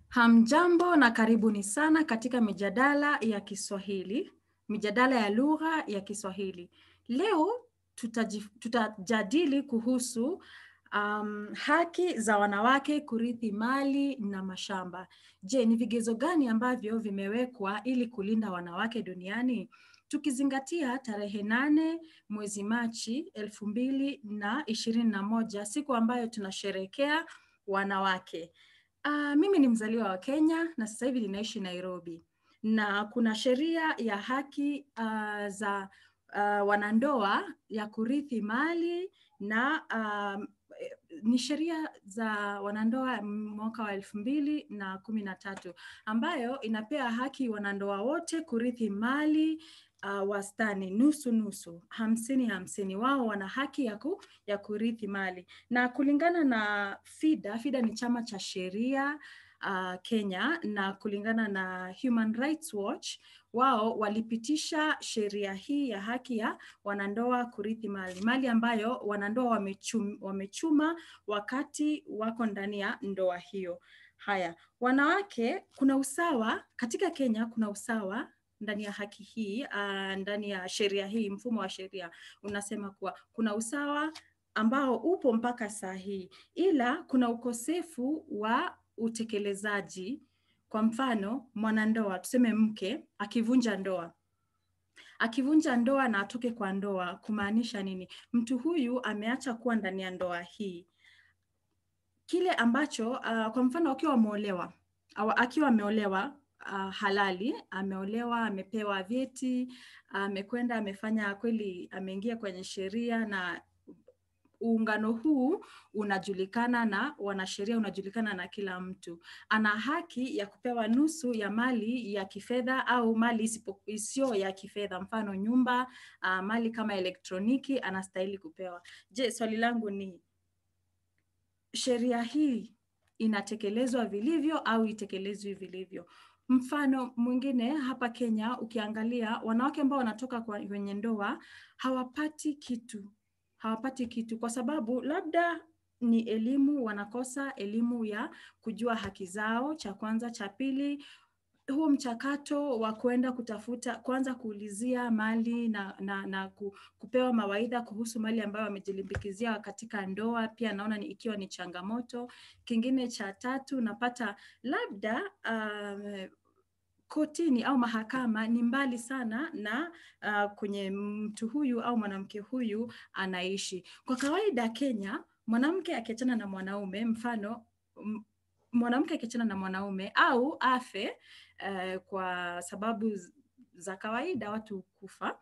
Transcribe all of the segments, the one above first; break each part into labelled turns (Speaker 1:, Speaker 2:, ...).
Speaker 1: Hamjambo na karibuni sana katika mijadala ya Kiswahili, mijadala ya lugha ya Kiswahili. Leo tutaji- tutajadili kuhusu um, haki za wanawake kurithi mali na mashamba. Je, ni vigezo gani ambavyo vimewekwa ili kulinda wanawake duniani? Tukizingatia tarehe nane mwezi Machi elfu mbili na ishirini na moja, siku ambayo tunasherehekea wanawake. Uh, mimi ni mzaliwa wa Kenya na sasa hivi ninaishi Nairobi, na kuna sheria ya haki uh, za uh, wanandoa ya kurithi mali na um, eh, ni sheria za wanandoa mwaka wa elfu mbili na kumi na tatu ambayo inapea haki wanandoa wote kurithi mali uh, wastani nusu nusu, hamsini hamsini. Wao wana haki ya, ku, ya kurithi mali na kulingana na FIDA, FIDA ni chama cha sheria uh, Kenya, na kulingana na Human Rights Watch, wao walipitisha sheria hii ya haki ya wanandoa kurithi mali, mali ambayo wanandoa wamechum, wamechuma wakati wako ndani ya ndoa hiyo. Haya, wanawake, kuna usawa katika Kenya, kuna usawa ndani ya haki hii uh, ndani ya sheria hii, mfumo wa sheria unasema kuwa kuna usawa ambao upo mpaka saa hii, ila kuna ukosefu wa utekelezaji. Kwa mfano, mwanandoa tuseme mke akivunja ndoa akivunja ndoa na atoke kwa ndoa, kumaanisha nini? Mtu huyu ameacha kuwa ndani ya ndoa hii. Kile ambacho uh, kwa mfano akiwa ameolewa au akiwa ameolewa uh, halali, ameolewa, amepewa vyeti, amekwenda, amefanya kweli, ameingia kwenye sheria na uungano huu unajulikana na wanasheria, unajulikana na kila mtu. Ana haki ya kupewa nusu ya mali ya kifedha au mali isipo- isiyo ya kifedha, mfano nyumba, uh, mali kama elektroniki anastahili kupewa. Je, swali langu ni sheria hii inatekelezwa vilivyo au itekelezwi vilivyo? Mfano mwingine hapa Kenya, ukiangalia wanawake ambao wanatoka kwa- kwenye ndoa hawapati kitu hawapati kitu kwa sababu labda ni elimu, wanakosa elimu ya kujua haki zao, cha kwanza. Cha pili, huo mchakato wa kwenda kutafuta kwanza kuulizia mali na, na, na ku- kupewa mawaidha kuhusu mali ambayo wamejilimbikizia katika ndoa, pia naona ni ikiwa ni changamoto. Kingine cha tatu, napata labda um, kotini au mahakama ni mbali sana na uh, kwenye mtu huyu au mwanamke huyu anaishi. Kwa kawaida Kenya, mwanamke akiachana na mwanaume, mfano m- mwanamke akiachana na mwanaume au afe uh, kwa sababu z- za kawaida watu kufa,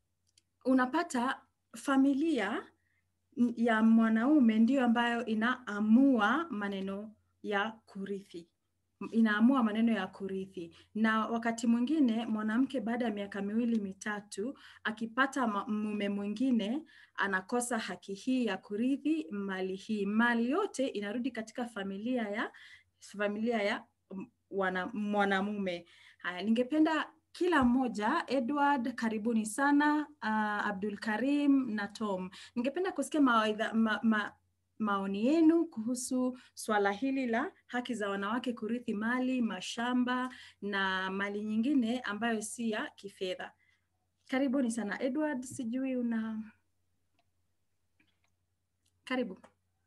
Speaker 1: unapata familia n- ya mwanaume ndiyo ambayo inaamua maneno ya kurithi M- inaamua maneno ya kurithi, na wakati mwingine mwanamke baada ya miaka miwili mitatu akipata ma- mume mwingine anakosa haki hii ya kurithi mali hii. Mali yote inarudi katika familia ya familia ya m- wana, mwanamume. Haya, ningependa kila mmoja, Edward, karibuni sana, uh, Abdul Karim na Tom, ningependa kusikia mawaidha, ma, ma, maoni yenu kuhusu swala hili la haki za wanawake kurithi mali, mashamba na mali nyingine ambayo si ya kifedha. Karibuni sana Edward, sijui una karibu.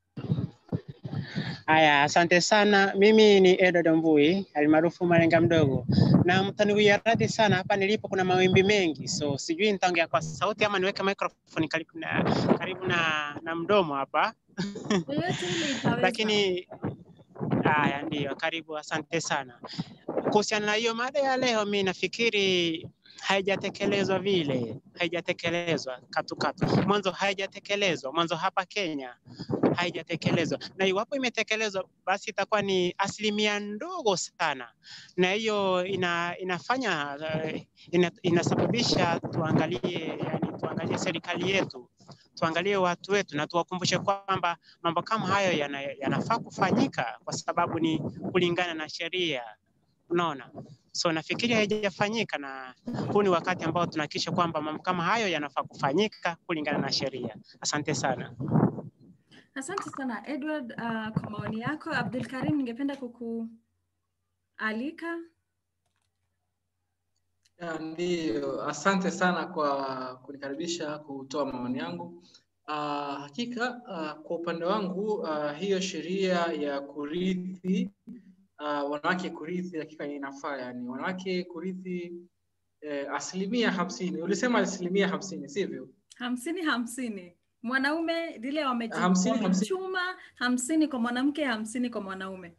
Speaker 2: Haya, asante sana. Mimi ni Edward Mvui almaarufu Malenga Mdogo, na mtaniwia radhi sana, hapa nilipo kuna mawimbi mengi, so sijui nitaongea kwa sauti ama niweke microphone karibu na, karibu na, na mdomo hapa
Speaker 1: Yoyote ile itaweza.
Speaker 2: lakini haya, ndiyo, karibu, asante sana. Kuhusiana na hiyo mada ya leo, mi nafikiri haijatekelezwa vile, haijatekelezwa katukatu, mwanzo haijatekelezwa mwanzo hapa Kenya haijatekelezwa, na iwapo imetekelezwa basi itakuwa ni asilimia ndogo sana, na hiyo ina, inafanya eh, ina, inasababisha tuangalie, yani tuangalie serikali yetu tuangalie watu wetu na tuwakumbushe kwamba mambo kama hayo yana, yanafaa kufanyika kwa sababu ni kulingana na sheria. Unaona, so nafikiri haijafanyika, na huu ni wakati ambao tunahakikisha kwamba mambo kama hayo yanafaa kufanyika kulingana na sheria. Asante sana.
Speaker 1: Asante sana Edward uh, kwa maoni yako. Abdul Karim, ningependa kuku alika.
Speaker 3: Ya, Ndiyo, asante sana kwa kunikaribisha kutoa maoni yangu. Uh, hakika uh, kwa upande wangu uh, hiyo sheria ya kurithi uh, wanawake kurithi hakika inafaa, yani wanawake kurithi eh, asilimia hamsini. Ulisema asilimia hamsini, sivyo?
Speaker 1: hamsini hamsini mwanaume lile wameji-
Speaker 3: Hamsini, hamsini.
Speaker 1: wamechuma hamsini kwa mwanamke hamsini kwa mwanaume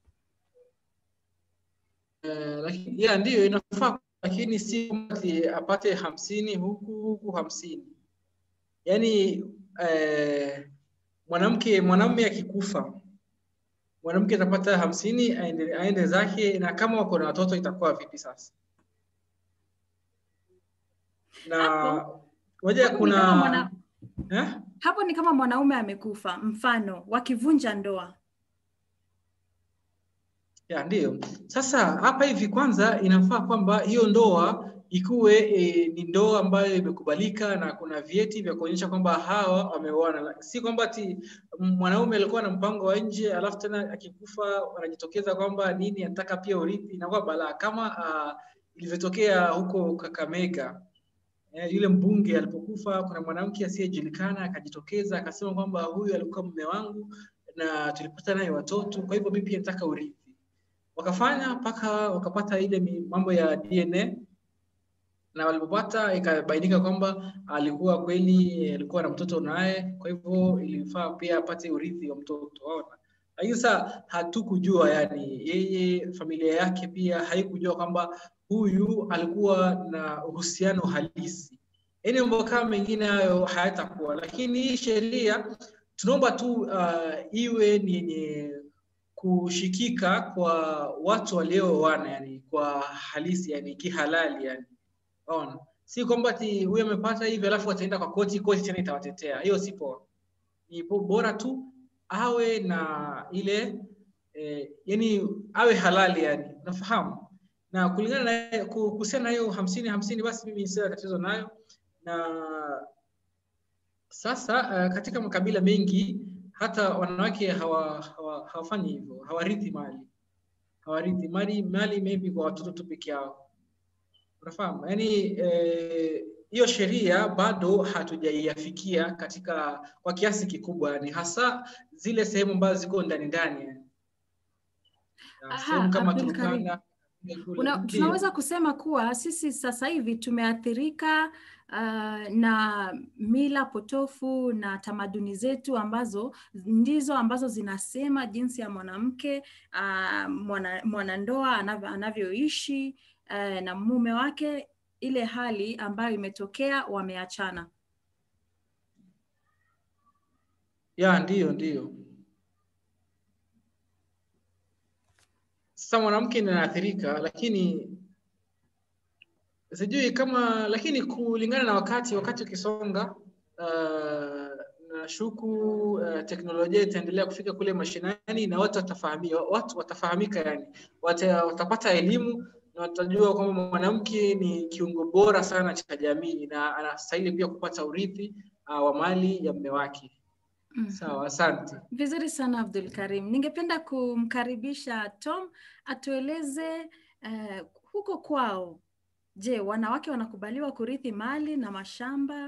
Speaker 3: Eh, lakini ya ndiyo inafaa, lakini si kwamba ati apate hamsini huku huku hamsini. Yaani eh, mwanamke mwanamume akikufa mwanamke atapata hamsini aende, aende zake, na kama wako na watoto itakuwa vipi sasa? Na
Speaker 1: Hapo-
Speaker 3: moja
Speaker 1: hapo ni
Speaker 3: kuna
Speaker 1: kama mwana-
Speaker 3: eh?
Speaker 1: hapo ni kama mwanaume amekufa mfano wakivunja ndoa
Speaker 3: Ya, ndiyo. Sasa hapa hivi kwanza inafaa kwamba hiyo ndoa ikuwe e, ni ndoa ambayo imekubalika na kuna vyeti vya kuonyesha kwamba hawa wameoana. Si kwamba ati mwanaume alikuwa na mpango wa nje alafu tena akikufa wanajitokeza kwamba nini anataka pia urithi, inakuwa balaa kama uh, ilivyotokea huko Kakamega. Eh, yule mbunge alipokufa, kuna mwanamke asiyejulikana akajitokeza akasema kwamba huyu alikuwa mume wangu na tulipata naye watoto, kwa hivyo mimi pia nataka urithi wakafanya mpaka wakapata ile mi- mambo ya DNA na walipopata ikabainika kwamba alikuwa kweli alikuwa na mtoto naye, kwa hivyo ilifaa pia apate urithi wa mtoto waona. Lakini sasa hatukujua, yani yeye familia yake pia haikujua kwamba huyu alikuwa na uhusiano halisi. Yaani mambo kama mengine hayo hayatakuwa, lakini hii sheria tunaomba tu uh, iwe ni yenye kushikika kwa watu waliooana, yani kwa halisi, yani kihalali, yani Unaona? Si kwamba ati huyu amepata hivi alafu ataenda kwa koti, koti tena itawatetea. Hiyo si poa. Ni bo- bora tu awe na ile eh, yani awe halali yani, unafahamu? Na kulingana na ku- kuhusiana na hiyo hamsini hamsini, basi mimi sina tatizo nayo. Na sasa uh, katika makabila mengi hata wanawake hawa, hawa, hawafanyi hivyo, hawarithi mali, hawarithi mali, mali maybe kwa watoto tu peke yao unafahamu yani eh, hiyo sheria bado hatujaiafikia katika kwa kiasi kikubwa yani hasa zile sehemu ambazo ziko ndani ndani yani. Na
Speaker 1: Aha,
Speaker 3: sehemu kama
Speaker 1: Abdul Karim.
Speaker 3: Turkana kule-
Speaker 1: Una,
Speaker 3: ndio.
Speaker 1: tunaweza kusema kuwa sisi sasa hivi tumeathirika uh, na mila potofu na tamaduni zetu ambazo ndizo ambazo zinasema jinsi ya mwanamke uh, mwana, mwanandoa anavyo, anavyoishi uh, na mume wake, ile hali ambayo imetokea wameachana.
Speaker 3: ya ndiyo ndiyo sasa mwanamke ndiye anaathirika lakini sijui kama lakini kulingana na wakati wakati ukisonga uh, nashuku uh, teknolojia itaendelea kufika kule mashinani na watu watafahamia watu watafahamika yani Wata, watapata elimu na watajua kwamba mwanamke ni kiungo bora sana cha jamii na anastahili pia kupata urithi uh, wa mali ya mume wake
Speaker 1: Mhm.
Speaker 3: sawa asante
Speaker 1: Vizuri sana Abdul Karim. Ningependa kumkaribisha Tom atueleze uh, huko kwao, je, wanawake wanakubaliwa kurithi mali na mashamba?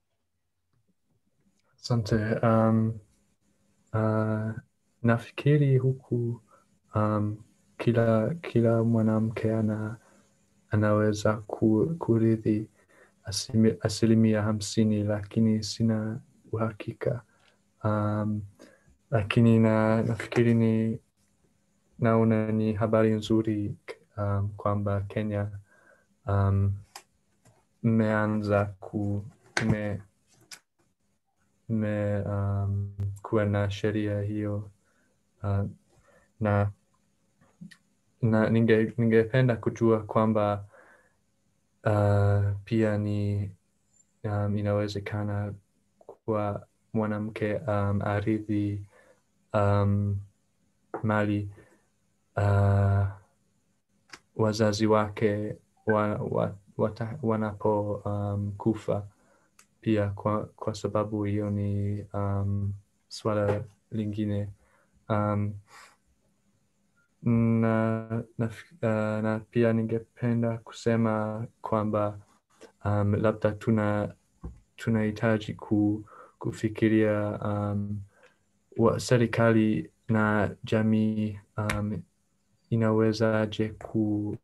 Speaker 4: Asante. Um, uh, nafikiri huku um, kila kila mwanamke ana, anaweza ku, kurithi asimi- asilimia hamsini, lakini sina uhakika. Um, lakini na, nafikiri ni naona ni habari nzuri um, kwamba Kenya um, mmeanza ku me, me, um, kuwa na sheria hiyo uh, na, na ninge, ningependa kujua kwamba uh, pia ni um, inawezekana kwa mwanamke um, arithi um, mali uh, wazazi wake wa, wa, wata, wanapo um, kufa pia kwa, kwa sababu hiyo ni um, swala lingine um, na, na, uh, na pia ningependa kusema kwamba um, labda tuna tunahitaji ku, kufikiria um, wa, serikali na jamii um, inawezaje ku,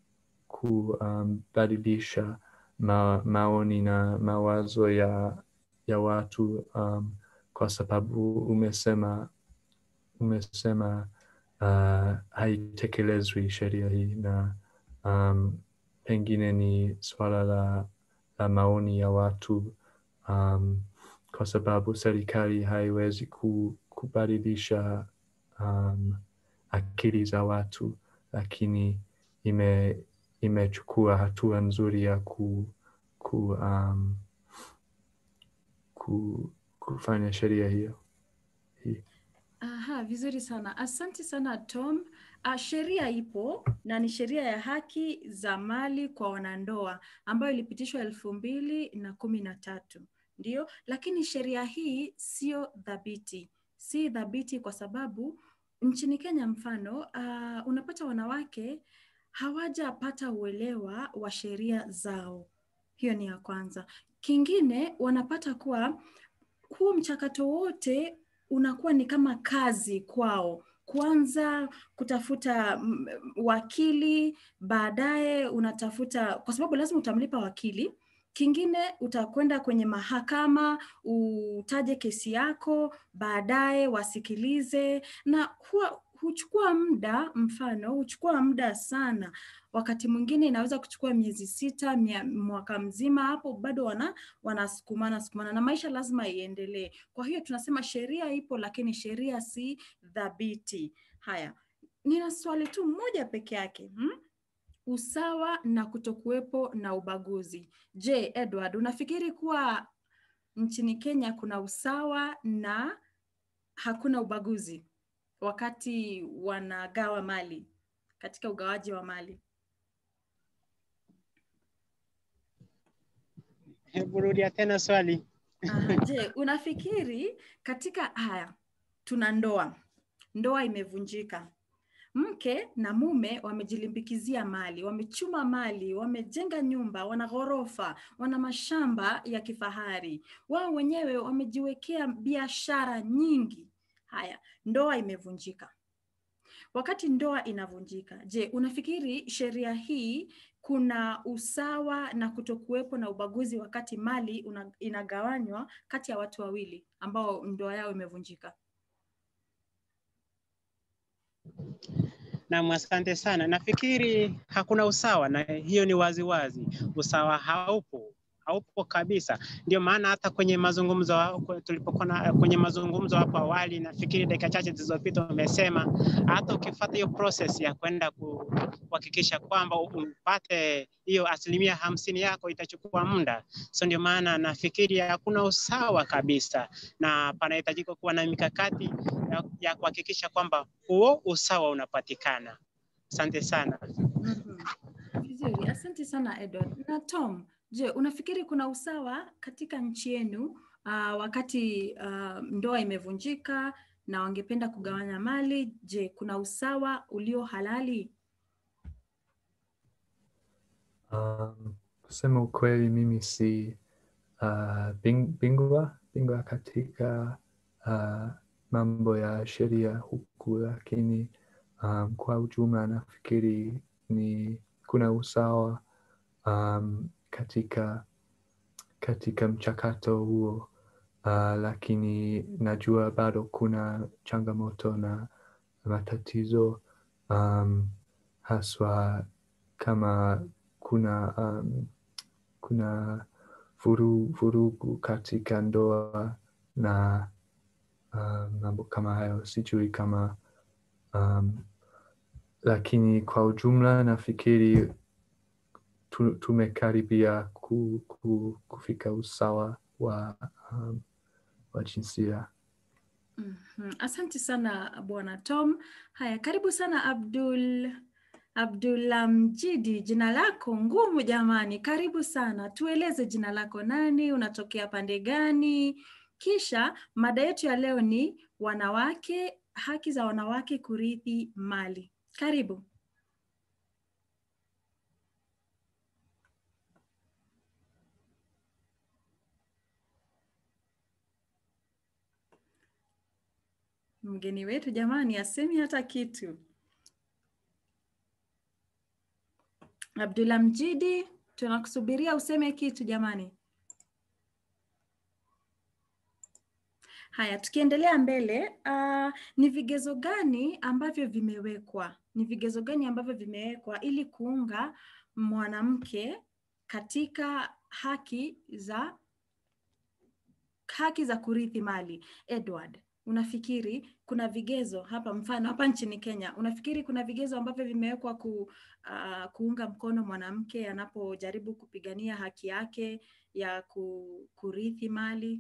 Speaker 4: kubadilisha ma, maoni na mawazo ya, ya watu um, kwa sababu umesema umesema uh, haitekelezwi sheria hii na um, pengine ni swala la, la maoni ya watu um, kwa sababu serikali haiwezi ku, kubadilisha um, akili za watu lakini ime imechukua hatua nzuri ya ku, ku, um, ku, kufanya sheria hiyo hii.
Speaker 1: Aha, vizuri sana. Asante sana Tom. Uh, sheria ipo na ni sheria ya haki za mali kwa wanandoa ambayo ilipitishwa elfu mbili na kumi na tatu ndio, lakini sheria hii sio dhabiti, si dhabiti kwa sababu nchini Kenya mfano, uh, unapata wanawake hawajapata uelewa wa sheria zao. Hiyo ni ya kwanza. Kingine wanapata kuwa huu mchakato wote unakuwa ni kama kazi kwao kwanza kutafuta mm, wakili, baadaye unatafuta, kwa sababu lazima utamlipa wakili. Kingine utakwenda kwenye mahakama utaje kesi yako, baadaye wasikilize, na huwa huchukua muda. Mfano, huchukua muda sana. Wakati mwingine inaweza kuchukua miezi sita, mia, mwaka mzima, hapo bado wana wanasukumana sukumana, na maisha lazima iendelee. Kwa hiyo tunasema sheria ipo, lakini sheria si dhabiti. Haya, nina swali tu moja peke yake hmm? Usawa na kutokuwepo na ubaguzi. Je, Edward, unafikiri kuwa nchini Kenya kuna usawa na hakuna ubaguzi wakati wanagawa mali katika ugawaji wa mali?
Speaker 2: Hebu rudia tena swali.
Speaker 1: Aha, je, unafikiri katika haya tuna ndoa, ndoa imevunjika, mke na mume wamejilimbikizia mali, wamechuma mali, wamejenga nyumba, wana ghorofa, wana mashamba ya kifahari, wao wenyewe wamejiwekea biashara nyingi. Haya, ndoa imevunjika. Wakati ndoa inavunjika, je, unafikiri sheria hii kuna usawa na kutokuwepo na ubaguzi wakati mali una, inagawanywa kati ya watu wawili ambao ndoa yao imevunjika?
Speaker 2: Naam, asante sana. Nafikiri hakuna usawa, na hiyo ni wazi wazi. Usawa haupo, haupo kabisa. Ndio maana hata kwenye mazungumzo wa- tulipokuwa na- kwenye mazungumzo hapo awali, nafikiri dakika chache zilizopita umesema hata ukifuata hiyo process ya kwenda ku- kuhakikisha kwamba upate hiyo asilimia hamsini yako itachukua muda. So ndio maana nafikiri hakuna usawa kabisa, na panahitajika kuwa na mikakati ya, ya kuhakikisha kwamba huo usawa unapatikana. Asante sana.
Speaker 1: Mhm. Vizuri, asante sana Edward. Na Tom, je, unafikiri kuna usawa katika nchi yenu uh, wakati uh, ndoa imevunjika na wangependa kugawanya mali? Je, kuna usawa ulio halali?
Speaker 4: Um, kusema ukweli mimi si uh, bing, bingwa bingwa katika uh, mambo ya sheria huku, lakini um, kwa ujumla nafikiri ni kuna usawa um, katika katika mchakato huo uh, lakini najua bado kuna changamoto na matatizo um, haswa kama kuna um, kuna vuru, vurugu katika ndoa na um, mambo kama hayo sijui kama um, lakini kwa ujumla nafikiri tu, tumekaribia ku, ku, kufika usawa wa, um, wa jinsia.
Speaker 1: Mhm. Asante sana Bwana Tom. Haya, karibu sana Abdul Abdulamjidi, jina lako ngumu jamani. Karibu sana, tueleze jina lako nani, unatokea pande gani? Kisha mada yetu ya leo ni wanawake, haki za wanawake kurithi mali. Karibu. Mgeni wetu jamani, asemi hata kitu. Abdullah Mjidi, tunakusubiria useme kitu jamani. Haya, tukiendelea mbele, uh, ni vigezo gani ambavyo vimewekwa? Ni vigezo gani ambavyo vimewekwa ili kuunga mwanamke katika haki za haki za kurithi mali? Edward, unafikiri kuna vigezo hapa, mfano hapa nchini Kenya, unafikiri kuna vigezo ambavyo vimewekwa ku, uh, kuunga mkono mwanamke anapojaribu kupigania haki yake ya ku, kurithi mali?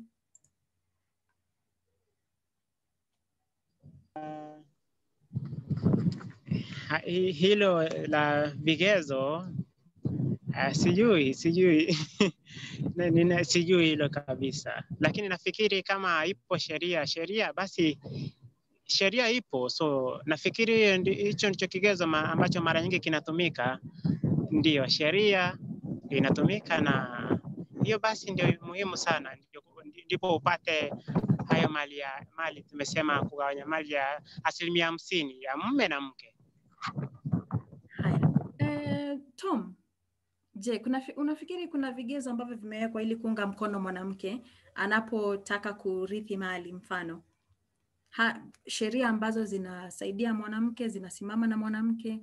Speaker 2: Ha- hi- hilo la vigezo uh, sijui sijui Na- nina- sijui hilo kabisa, lakini nafikiri kama ipo sheria sheria basi sheria ipo, so nafikiri hiyo ndi- hicho ndicho kigezo ma, ambacho mara nyingi kinatumika. Ndiyo, sheria inatumika na hiyo basi ndio muhimu sana, ndio- ndipo upate hayo mali ya mali, tumesema kugawanya mali ya asilimia hamsini ya mume na mke.
Speaker 1: Haya. Eh, Tom, je, kuna, fi- unafikiri kuna vigezo ambavyo vimewekwa ili kuunga mkono mwanamke anapotaka kurithi mali mfano? Ha, sheria ambazo zinasaidia mwanamke, zinasimama na mwanamke?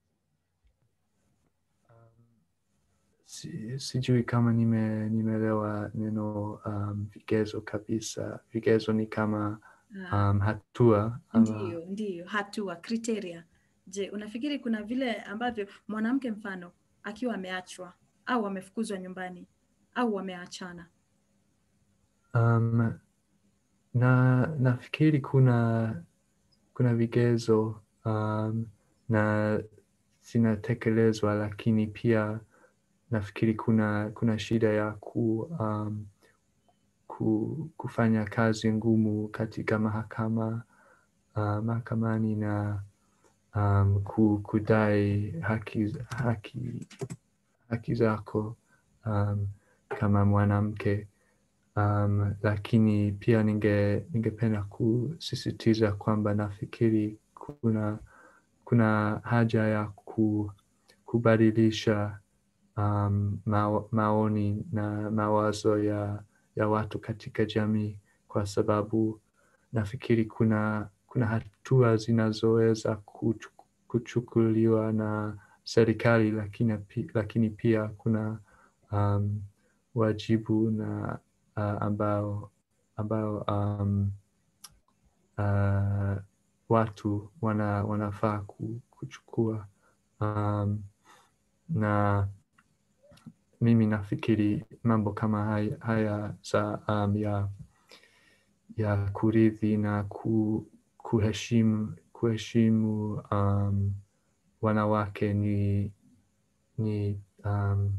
Speaker 4: Si, sijui kama nime nimeelewa neno um, vigezo kabisa. Vigezo ni kama
Speaker 1: Ah,
Speaker 4: um, hatua ama
Speaker 1: Ndiyo, ndiyo, hatua, criteria. Je, unafikiri kuna vile ambavyo mwanamke mfano akiwa ameachwa au amefukuzwa nyumbani au wameachana,
Speaker 4: um, na nafikiri kuna kuna vigezo um, na zinatekelezwa, lakini pia nafikiri kuna kuna shida ya ku, um, ku, kufanya kazi ngumu katika mahakama uh, mahakamani na um, ku, kudai haki, haki, haki zako um, kama mwanamke um, lakini pia ninge ningependa kusisitiza kwamba nafikiri kuna kuna haja ya ku, kubadilisha um, mao, maoni na mawazo ya, ya watu katika jamii kwa sababu nafikiri kuna kuna hatua zinazoweza kuchu- kuchukuliwa na serikali lakini, pi- lakini pia kuna um, wajibu na uh, ambao ambao um, uh, watu wana, wanafaa ku- kuchukua um, na mimi nafikiri mambo kama haya, haya za um, ya ya kurithi na ku, kuheshimu kuheshimu um, wanawake ni ni um,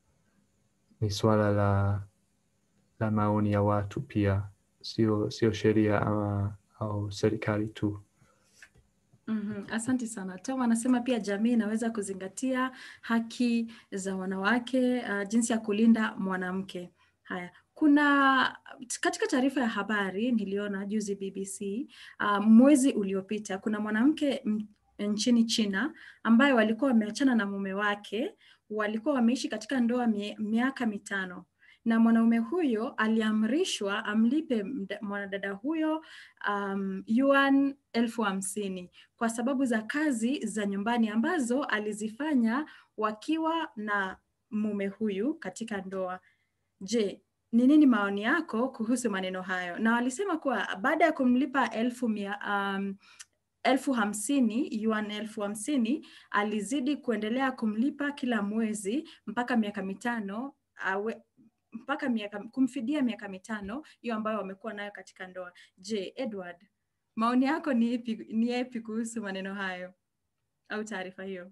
Speaker 4: ni swala la la maoni ya watu pia, sio sio sheria ama au serikali tu.
Speaker 1: Mhm, Asante sana. Tom anasema pia jamii inaweza kuzingatia haki za wanawake, uh, jinsi ya kulinda mwanamke. Haya, kuna katika taarifa ya habari niliona juzi BBC, uh, mwezi uliopita, kuna mwanamke m- nchini China ambaye walikuwa wameachana na mume wake, walikuwa wameishi katika ndoa mie- miaka mitano na mwanaume huyo aliamrishwa amlipe mda- mwanadada huyo um, yuan elfu hamsini kwa sababu za kazi za nyumbani ambazo alizifanya wakiwa na mume huyu katika ndoa. Je, ni nini maoni yako kuhusu maneno hayo? Na walisema kuwa baada ya kumlipa elfu mia, um, elfu hamsini yuan elfu hamsini alizidi kuendelea kumlipa kila mwezi mpaka miaka mitano awe, mpaka miaka kumfidia miaka mitano hiyo ambayo wamekuwa nayo katika ndoa. Je, Edward, maoni yako ni ipi, ni yapi kuhusu maneno hayo au taarifa hiyo?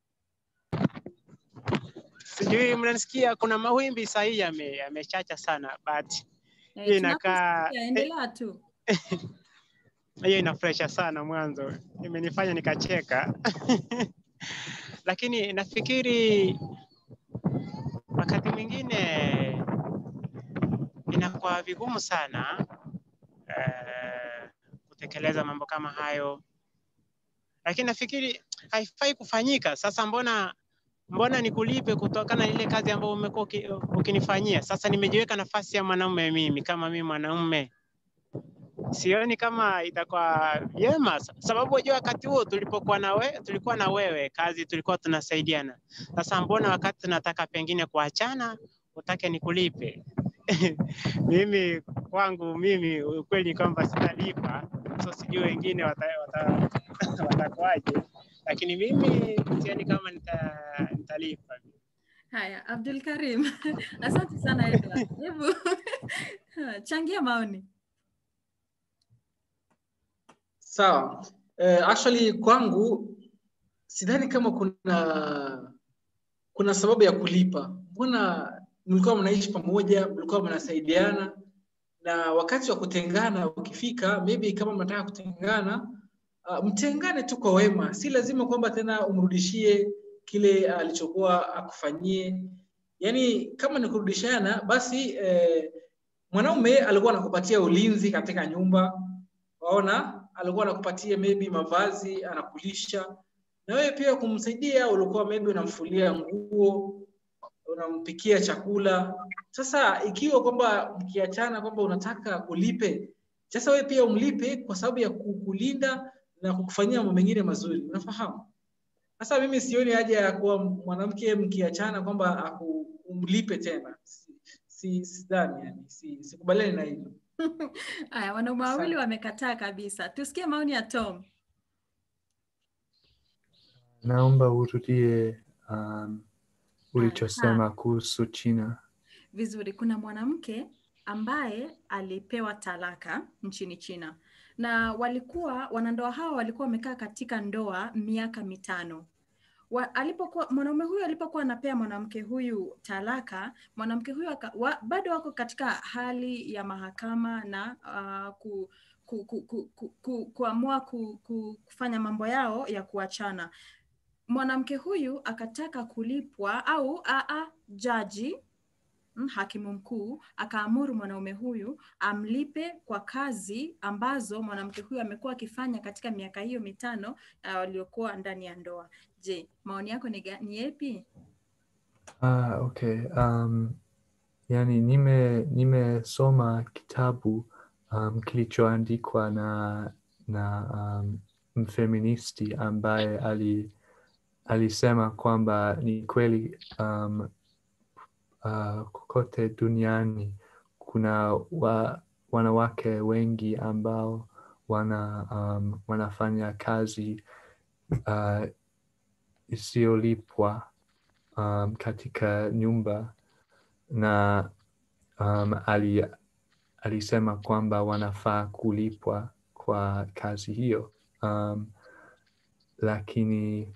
Speaker 2: Sijui mnanisikia, kuna mawimbi sahihi yame- yamechacha sana but
Speaker 1: Eh,
Speaker 2: hii inakaa
Speaker 1: tunakusikia, endelea tu.
Speaker 2: hiyo inafurahisha sana mwanzo, imenifanya nikacheka lakini nafikiri wakati mwingine inakuwa vigumu sana eh, kutekeleza mambo kama hayo, lakini nafikiri haifai kufanyika. Sasa mbona mbona nikulipe kutokana na ile kazi ambayo umekuwa uki- ukinifanyia? Sasa nimejiweka nafasi ya mwanaume mimi, kama mimi mwanaume sioni kama itakuwa vyema, sa- sababu unajua wakati huo tulipokuwa na we, tulikuwa na wewe kazi, tulikuwa tunasaidiana. Sasa mbona wakati tunataka pengine kuachana utake nikulipe? mimi kwangu mimi ukweli ni kwamba sitalipa, so sijui wengine watakuwaje wata, watakuwaje, lakini mimi sioni kama nita, nitalipa.
Speaker 1: Haya, Abdul Karim, asante sana Edward. Hebu changia maoni.
Speaker 3: Sawa. Eh, actually kwangu sidhani kama kuna kuna sababu ya kulipa. Mbona mlikuwa mnaishi pamoja, mlikuwa mnasaidiana, na wakati wa kutengana ukifika, maybe kama mnataka kutengana, uh, mtengane tu kwa wema. Si lazima kwamba tena umrudishie kile alichokuwa akufanyie. Yaani kama ni kurudishana, basi eh, mwanaume alikuwa anakupatia ulinzi katika nyumba, waona, alikuwa anakupatia maybe mavazi, anakulisha na wewe pia kumsaidia, ulikuwa maybe unamfulia nguo, unampikia chakula. Sasa ikiwa kwamba mkiachana kwamba unataka ulipe, sasa wewe pia umlipe kwa sababu ya kukulinda na kukufanyia mambo mengine mazuri, unafahamu? Sasa mimi sioni haja ya kuwa mwanamke mkiachana kwamba aku- umlipe tena, si si sidhani, yani si sikubaliani na hilo.
Speaker 1: Haya, wanaume wawili
Speaker 3: Asante.
Speaker 1: wamekataa kabisa. Tusikie maoni ya Tom.
Speaker 4: Naomba urudie um, ulichosema kuhusu China.
Speaker 1: Vizuri, kuna mwanamke ambaye alipewa talaka nchini China na walikuwa wanandoa hao walikuwa wamekaa katika ndoa miaka mitano. Wa, alipokuwa mwanaume huyu alipokuwa anapea mwanamke huyu talaka, mwanamke huyu aka, wa, bado wako katika hali ya mahakama na uh, ku, ku, ku, ku, ku, ku, kuamua ku, ku, kufanya mambo yao ya kuachana. Mwanamke huyu akataka kulipwa au aa, jaji mm, hakimu mkuu akaamuru mwanaume huyu amlipe kwa kazi ambazo mwanamke huyu amekuwa akifanya katika miaka hiyo mitano uh, waliokuwa ndani ya ndoa. Je, maoni yako ni, ga- ni yepi?
Speaker 4: Ah, okay. Um, yani nime nimesoma kitabu um, kilichoandikwa na na um, mfeministi ambaye ali alisema kwamba ni kweli um, uh, kokote duniani kuna wa, wanawake wengi ambao wana um, wanafanya kazi uh, isiyolipwa um, katika nyumba na um, ali, alisema kwamba wanafaa kulipwa kwa kazi hiyo um, lakini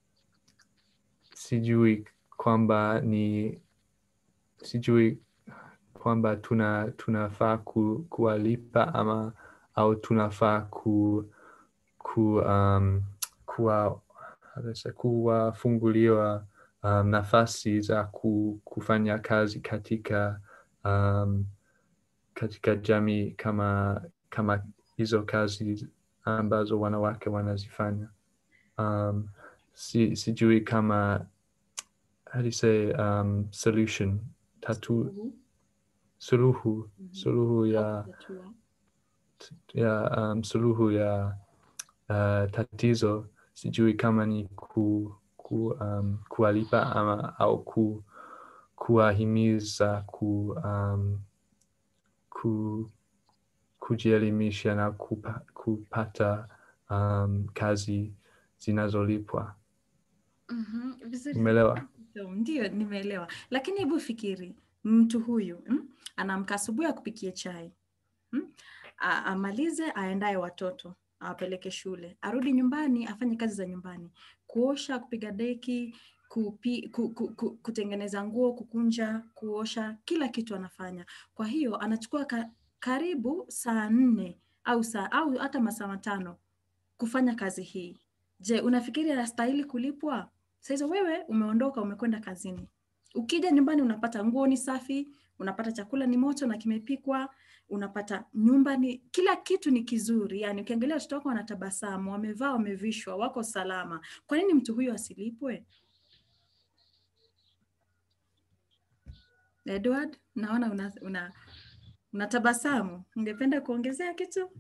Speaker 4: sijui kwamba ni sijui kwamba tuna tunafaa ku, kuwalipa ama au tunafaa ku, ku, um, kuwa, how do I say, kuwafunguliwa um, nafasi za ku, kufanya kazi katika um, katika jamii kama kama hizo kazi ambazo wanawake wanazifanya. Um, si, sijui kama how do you say um, solution tatu suluhu suluhu ya
Speaker 1: Tatua.
Speaker 4: ya um, suluhu ya uh, tatizo sijui kama ni ku, ku, um, kuwalipa ama au ku, kuwahimiza ku, um, ku, kujielimisha na kupa, kupata um, kazi zinazolipwa.
Speaker 1: Mhm, Vizuri.
Speaker 4: Umeelewa?
Speaker 1: Tom, Ndio, nimeelewa. Lakini hebu fikiri, mtu huyu mm, anaamka asubuhi akupikie chai mm, a- amalize aendaye watoto awapeleke shule, arudi nyumbani afanye kazi za nyumbani, kuosha, kupiga deki, kupi, ku, ku, ku, kutengeneza nguo, kukunja, kuosha, kila kitu anafanya. Kwa hiyo anachukua ka, karibu saa nne au saa au hata masaa matano kufanya kazi hii. Je, unafikiri anastahili kulipwa? Sasa wewe umeondoka, umekwenda kazini, ukija nyumbani unapata nguo ni safi, unapata chakula ni moto na kimepikwa, unapata nyumba ni kila kitu ni kizuri. Yani ukiangalia watoto wako wanatabasamu, wamevaa, wamevishwa, wako salama. Kwa nini mtu huyo asilipwe? Edward, naona una, una, unatabasamu. Ungependa kuongezea kitu?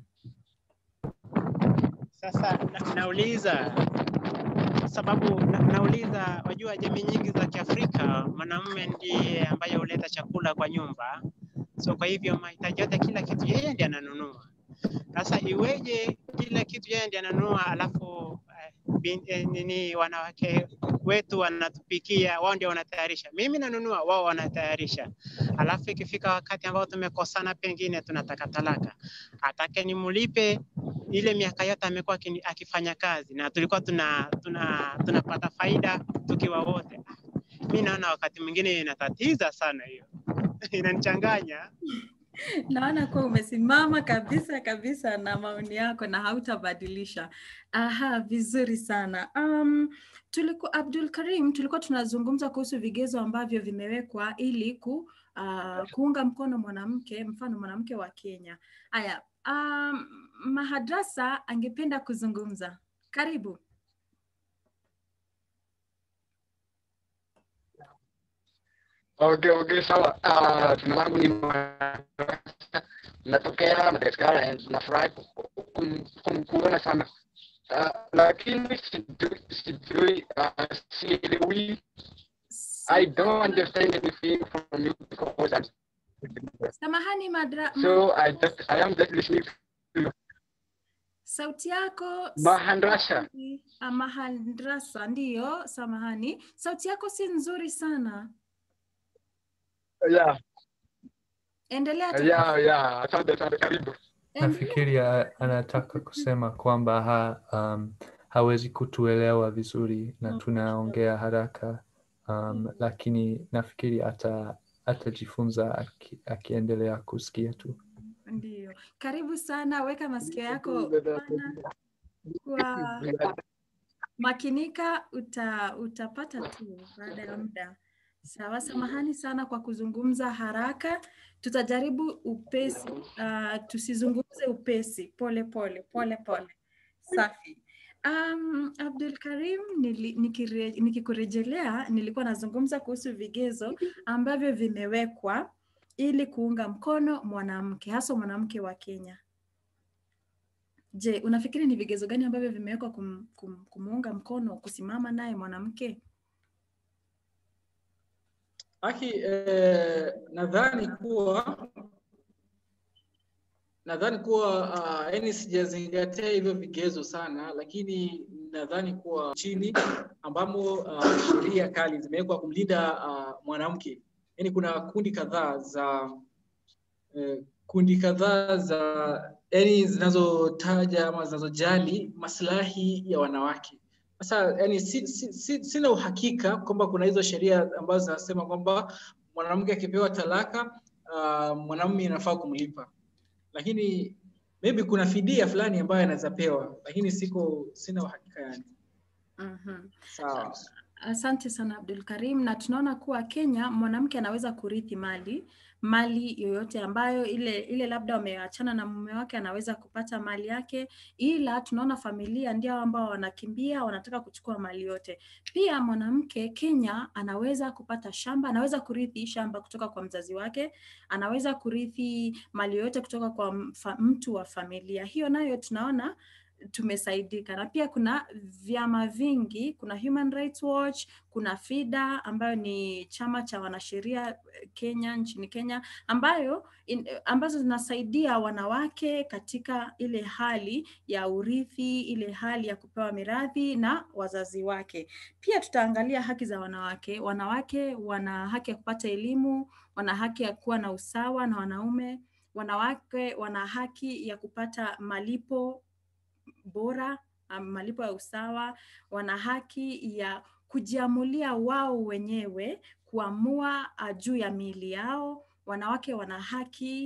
Speaker 2: Sasa na, nauliza sababu na, nauliza, wajua jamii nyingi za Kiafrika mwanamume ndiye ambaye huleta chakula kwa nyumba, so kwa hivyo mahitaji yote, kila kitu yeye ndiye ananunua. Sasa iweje kila kitu yeye ndiye ananunua, alafu eh, bin, eh, nini wanawake wetu wanatupikia, wao ndio wanatayarisha. Mimi nanunua, wao wanatayarisha, alafu ikifika wakati ambao tumekosana, pengine tunataka talaka, atake nimlipe ile miaka yote amekuwa akini- akifanya kazi na tulikuwa tuna, tuna, tunapata faida tukiwa wote. Mi naona wakati mwingine inatatiza sana hiyo inanichanganya.
Speaker 1: Naona kuwa umesimama kabisa kabisa na maoni yako na hautabadilisha. Aha, vizuri sana. Um, tuliku, Abdul Karim, tulikuwa tunazungumza kuhusu vigezo ambavyo vimewekwa ili ku, uh, kuunga mkono mwanamke, mfano mwanamke wa Kenya. Haya, um, Mahadrasa angependa kuzungumza. Karibu.
Speaker 5: Okay, okay, sawa. Uh, jina langu ni natokea Madagascar and nafurahi ku- kum- kum- kuona sana uh, lakini sijui sijui uh, sielewi I don't understand anything from you because I'm
Speaker 1: Samahani Madra,
Speaker 5: so I just I am just listening to
Speaker 1: sauti yako
Speaker 5: Mahandrasha.
Speaker 1: Ah, Mahandrasa, ndiyo, samahani. Sauti yako si nzuri sana.
Speaker 5: Yeah,
Speaker 1: Endelea tu.
Speaker 5: yeah, yeah. Asante sana, karibu.
Speaker 1: Endelea.
Speaker 4: Nafikiri a- anataka kusema kwamba ha, um, hawezi kutuelewa vizuri na
Speaker 1: Mm.
Speaker 4: tunaongea haraka um, lakini nafikiri ata atajifunza aki, akiendelea kusikia tu.
Speaker 1: Ndiyo. Karibu sana, weka masikio yako pana kwa makinika, uta, utapata tu baada ya muda. Sawa, samahani sana kwa kuzungumza haraka. Tutajaribu upesi, uh, tusizungumze upesi, pole pole pole pole. Safi. Um, Abdul Karim, nili, nikire, nikikurejelea nilikuwa nazungumza kuhusu vigezo ambavyo vimewekwa ili kuunga mkono mwanamke, hasa mwanamke wa Kenya. Je, unafikiri ni vigezo gani ambavyo vimewekwa kum, kum, kumuunga mkono kusimama naye mwanamke?
Speaker 3: Aki, eh, nadhani kuwa nadhani kuwa uh, yani sijazingatia hivyo vigezo sana, lakini nadhani kuwa chini ambamo uh, sheria kali zimewekwa kumlinda uh, mwanamke, yani kuna kundi kadhaa za eh, kundi kadhaa za yani zinazotaja ama zinazojali maslahi ya wanawake. Sasa yani si, si, si, sina uhakika kwamba kuna hizo sheria ambazo zinasema kwamba mwanamke akipewa talaka uh, mwanamume inafaa kumlipa, lakini maybe kuna fidia fulani ambayo anaweza pewa, lakini siko sina uhakika yani.
Speaker 1: Mhm.
Speaker 3: Sawa.
Speaker 1: Asante sana Abdul Karim, na tunaona kuwa Kenya mwanamke anaweza kurithi mali mali yoyote ambayo ile ile labda wameachana na mume wake anaweza kupata mali yake, ila tunaona familia ndio ambao wanakimbia wanataka kuchukua mali yote. Pia mwanamke Kenya anaweza kupata shamba, anaweza kurithi shamba kutoka kwa mzazi wake, anaweza kurithi mali yoyote kutoka kwa mfa, mtu wa familia. Hiyo nayo tunaona tumesaidika na pia kuna vyama vingi, kuna Human Rights Watch, kuna FIDA ambayo ni chama cha wanasheria eh, Kenya nchini Kenya ambayo in, ambazo zinasaidia wanawake katika ile hali ya urithi, ile hali ya kupewa mirathi na wazazi wake. Pia tutaangalia haki za wanawake. Wanawake wana haki ya kupata elimu, wana haki ya kuwa na usawa na wanaume. Wanawake wana haki ya kupata malipo bora, um, malipo ya usawa, wana haki ya kujiamulia wao wenyewe kuamua uh, juu ya miili yao. Wanawake wana haki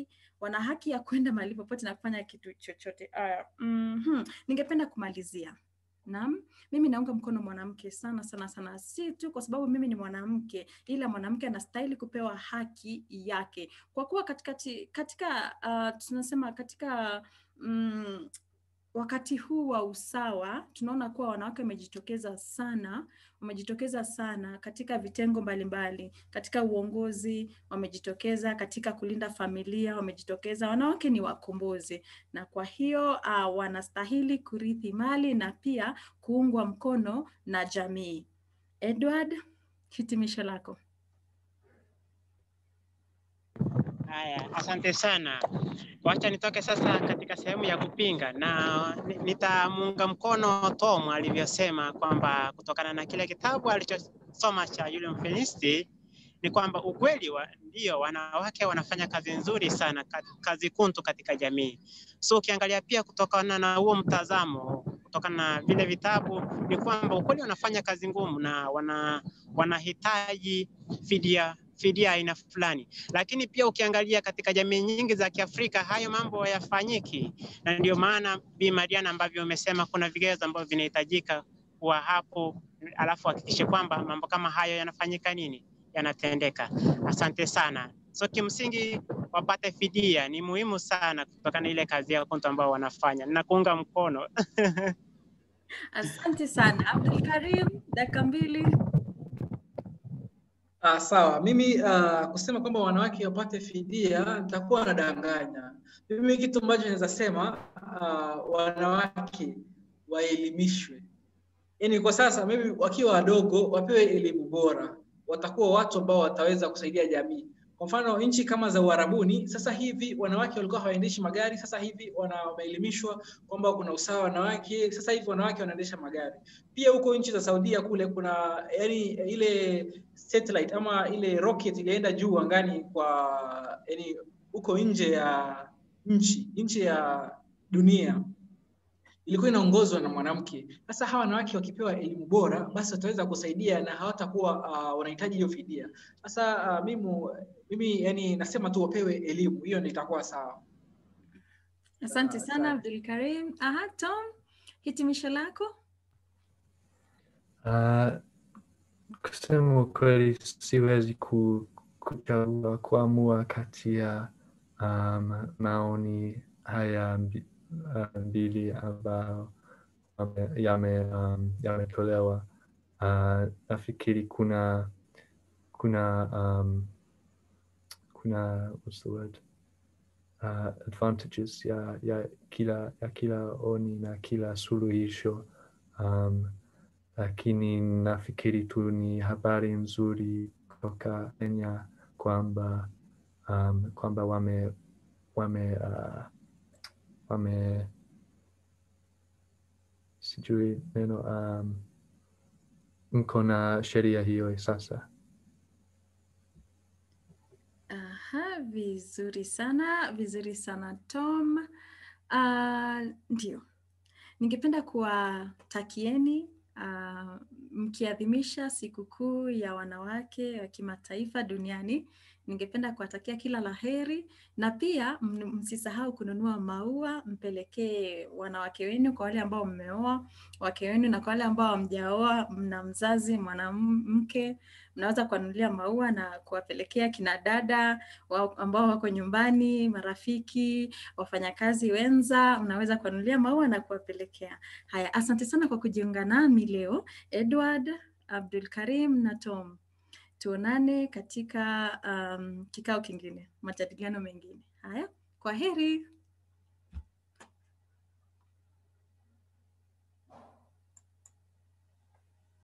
Speaker 1: wana haki ya kwenda mahali popote na kufanya kitu chochote. Uh, mm Ningependa kumalizia Naam, mimi naunga mkono mwanamke sana sana sana, si tu kwa sababu mimi ni mwanamke, ila mwanamke anastahili kupewa haki yake, kwa kuwa katikati, katika uh, tunasema katika mm, wakati huu wa usawa tunaona kuwa wanawake wamejitokeza sana, wamejitokeza sana katika vitengo mbalimbali mbali, katika uongozi wamejitokeza, katika kulinda familia wamejitokeza. Wanawake ni wakombozi, na kwa hiyo uh, wanastahili kurithi mali na pia kuungwa mkono na jamii. Edward, hitimisho lako.
Speaker 2: Haya, asante sana. Wacha nitoke sasa katika sehemu ya kupinga na nitamuunga mkono Tom alivyosema kwamba kutokana na kile kitabu alichosoma cha yule mfilisti ni kwamba ukweli wa, ndio wanawake wanafanya kazi nzuri sana, kazi kuntu katika jamii. So ukiangalia pia kutokana na huo mtazamo, kutokana na vile vitabu, ni kwamba ukweli wanafanya kazi ngumu na wana wanahitaji fidia fidia aina fulani, lakini pia ukiangalia katika jamii nyingi za Kiafrika hayo mambo hayafanyiki, na ndio maana Bi Mariana ambavyo umesema kuna vigezo ambavyo vinahitajika kuwa hapo, alafu hakikishe kwamba mambo kama hayo yanafanyika nini, yanatendeka. Asante sana. So kimsingi wapate fidia ni muhimu sana kutokana na ile kazi yao kuntu ambao wanafanya. Ninakuunga mkono.
Speaker 1: Asante sana. Abdul Karim, dakika mbili.
Speaker 3: Ah, sawa. Mimi uh, kusema kwamba wanawake wapate fidia nitakuwa nadanganya. Mimi kitu ambacho naweza sema uh, wanawake waelimishwe, yaani kwa sasa mimi wakiwa wadogo wapewe elimu bora, watakuwa watu ambao wataweza kusaidia jamii. Kwa mfano nchi kama za Uarabuni sasa hivi wanawake walikuwa hawaendeshi magari, sasa hivi wana wameelimishwa kwamba kuna usawa wanawake, sasa hivi wanawake wanaendesha magari. Pia huko nchi za Saudia kule kuna yani ile satellite ama ile rocket ilienda juu angani kwa yani huko nje ya nchi nje ya dunia ilikuwa inaongozwa na mwanamke. Sasa hawa wanawake wakipewa elimu bora, basi wataweza kusaidia na hawatakuwa uh, wanahitaji hiyo fidia. Sasa uh, mimi mimi yani nasema tu wapewe elimu, hiyo ndio itakuwa sawa.
Speaker 1: Asante sana Abdul Karim. Aha, Tom, hitimisho lako?
Speaker 4: Uh, kusema ukweli siwezi ku, kuchagua kuamua kati ya um, maoni haya mbi- uh, mbili ambayo yame- yame, um, yametolewa. Uh, nafikiri kuna kuna um, kuna what's the word uh, advantages ya, ya kila ya kila oni na kila suluhisho um, lakini nafikiri tu ni habari nzuri kutoka Kenya kwamba um, kwamba wame wame uh, wame sijui neno um, mko na sheria hiyo sasa.
Speaker 1: Aha, vizuri sana, vizuri sana Tom. Uh, ndio, ningependa kuwatakieni uh, mkiadhimisha sikukuu ya wanawake wa kimataifa duniani, ningependa kuwatakia kila la heri na pia m- msisahau kununua maua, mpelekee wanawake wenu, kwa wale ambao mmeoa wake wenu, na kwa wale ambao hamjaoa, mna mzazi mwanamke, mnaweza kuwanunulia maua na kuwapelekea kina dada wa- ambao wako nyumbani, marafiki, wafanyakazi wenza, mnaweza kuwanunulia maua na kuwapelekea. Haya, asante sana kwa kujiunga nami leo, Edward, Abdul Karim na Tom. Tuonane katika um, kikao kingine, majadiliano mengine. Haya, kwa heri.